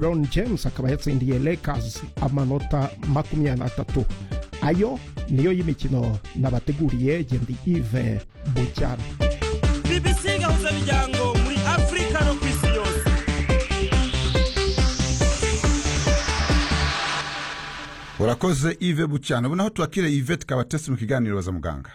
lebron james akaba yatsindiye lakers amanota makumyabiri n'atatu ayo niyo y'imikino nabateguriye gendi ive bucyana bbc gahuzabijyango muri afurika no ku isi yose urakoze ive bucyana ubu naho turakire ive tukaba tese mu kiganiro baza muganga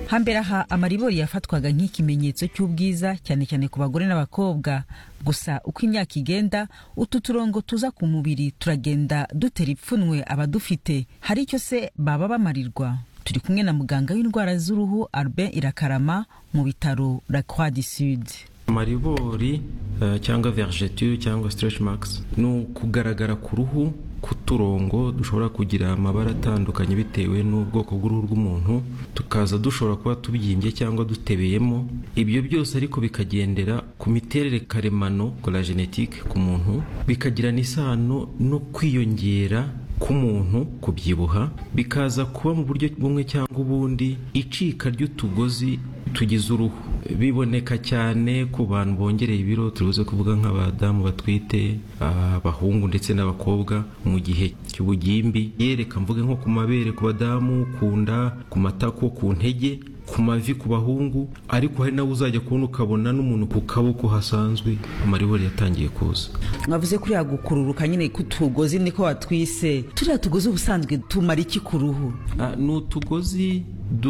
hambere aha amaribori yafatwaga nk'ikimenyetso cy'ubwiza cyane cyane ku bagore n'abakobwa gusa uko imyaka igenda utu turongo tuza ku mubiri turagenda dutera ipfunwe abadufite hari icyo se baba bamarirwa turi kumwe na muganga w'indwara z'uruhu Albert irakarama mu bitaro la croix du sud amaribori eh, cyangwa vergeture cyangwa stretch marks ni ukugaragara ku ruhu k'uturongo dushobora kugira amabara atandukanye bitewe n'ubwoko bw'uruhu rw'umuntu tukaza dushobora kuba tubyimbye cyangwa dutebeyemo ibyo byose ariko bikagendera ku miterere karemano la genetique ku muntu bikagirana isano no kwiyongera k'umuntu kubyibuha bikaza kuba mu buryo bumwe cyangwa ubundi icika ry'utugozi tugize uruhu biboneka cyane ku bantu bongereye ibiro turubuze kuvuga nk'abadamu batwite abahungu ndetse n'abakobwa mu gihe cy'ubugimbi yereka mvuge nko ku mabere ku badamu ku nda ku matako ku ntege ku mavi ku bahungu ariko hari nawe uzajya kubona ukabona n'umuntu ku kaboko hasanzwe amaribori yatangiye kuza mwavuze kuri yagukururuka nyine k'utugozi niko watwise turiya tugozi ubusanzwe tumara iki ku ruhu Ah, ni utugozi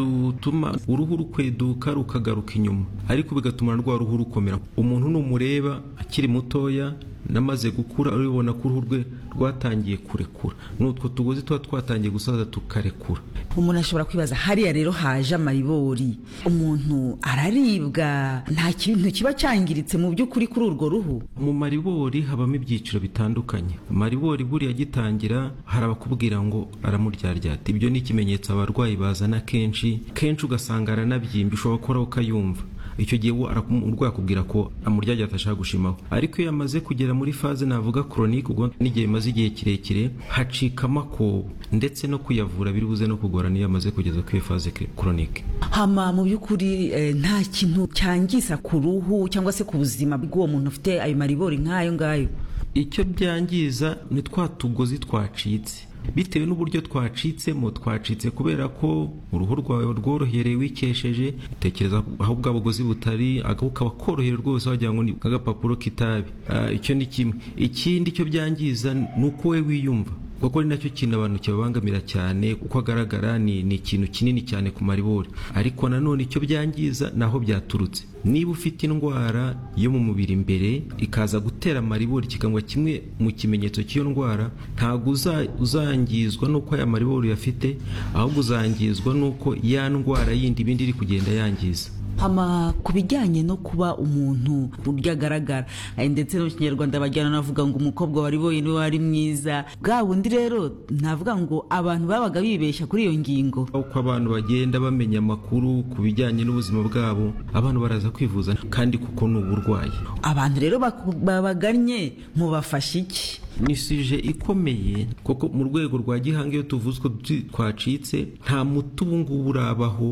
dutuma uruhu rukweduka rukagaruka inyuma ariko bigatuma rwa ruhu rukomera umuntu numureba akiri mutoya namaze gukura uribona ko uruhu rwe rwatangiye kurekura ni utwo tugozi tuba twatangiye gusaza tukarekura umuntu ashobora kwibaza hariya rero haje amaribori umuntu araribwa nta kintu kiba cyangiritse mu by'ukuri kuri urwo ruhu mu maribori habamo ibyiciro bitandukanye maribori buriya agitangira hari abakubwira ngo aramuryarya ibyo ni ikimenyetso abarwayi bazana kenshi kenshi ugasanga aranabyimba ushobora gukora ukayumva icyo gihe we araku- umurwayi akubwira ko amuryagira atashaka gushimaho ariko iyo yamaze kugera muri faze navuga koronike ubwo n'igihe bimaze igihe kirekire hacika amakobo ndetse no kuyavura biri buze no kugora niyo yamaze kugeza kuri iyo faze koronike hama mu by'ukuri eh, nta kintu cyangiza ku ruhu cyangwa se ku buzima bw'uwo muntu ufite ayo maribori nk'ayo ngayo icyo byangiza ni twa tugozi twacitse bitewe n'uburyo twacitsemo twacitse kubera ko uruhu rwawe rworohereye wikesheje utekereza aho bwa bugozi butari aga- kukaba koroheye rwose wagira ngo ni agapapuro k'itabi Ah, icyo ni kimwe ikindi cyo byangiza ni uko we wiyumva kuko ari nacyo kintu abantu kibabangamira cyane uko agaragara ni, ni ikintu kinini cyane ku maribori ariko nanone icyo byangiza ni aho byaturutse niba ufite indwara yo mu mubiri imbere ikaza gutera amaribori kikaba kimwe mu kimenyetso cy'iyo ndwara ntabwo uza- uzangizwa n'uko aya maribori uyafite ahubwo uzangizwa n'uko ya ndwara yindi ibindi iri kugenda yangiza hama ku bijyanye no kuba umuntu uburyo agaragara eh, ndetse no mu kinyarwanda bajyana navuga ngo umukobwa wari boye niwe wari mwiza bwa bundi rero navuga ngo abantu babaga bibeshya kuri iyo ngingo uko abantu bagenda bamenya amakuru ku bijyanye n'ubuzima bwabo abantu baraza kwivuza kandi kuko ni uburwayi abantu rero baku- babagannye mubafasha iki ni sije ikomeye kuko mu rwego rwa gihanga iyo tuvuze ko tu- twacitse nta muti ubu ngubu urabaho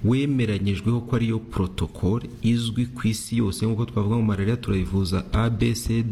wemeranyijweho ko ariyo protokole izwi ku isi yose nk'uko twavuga ngo malariya turayivuza abcd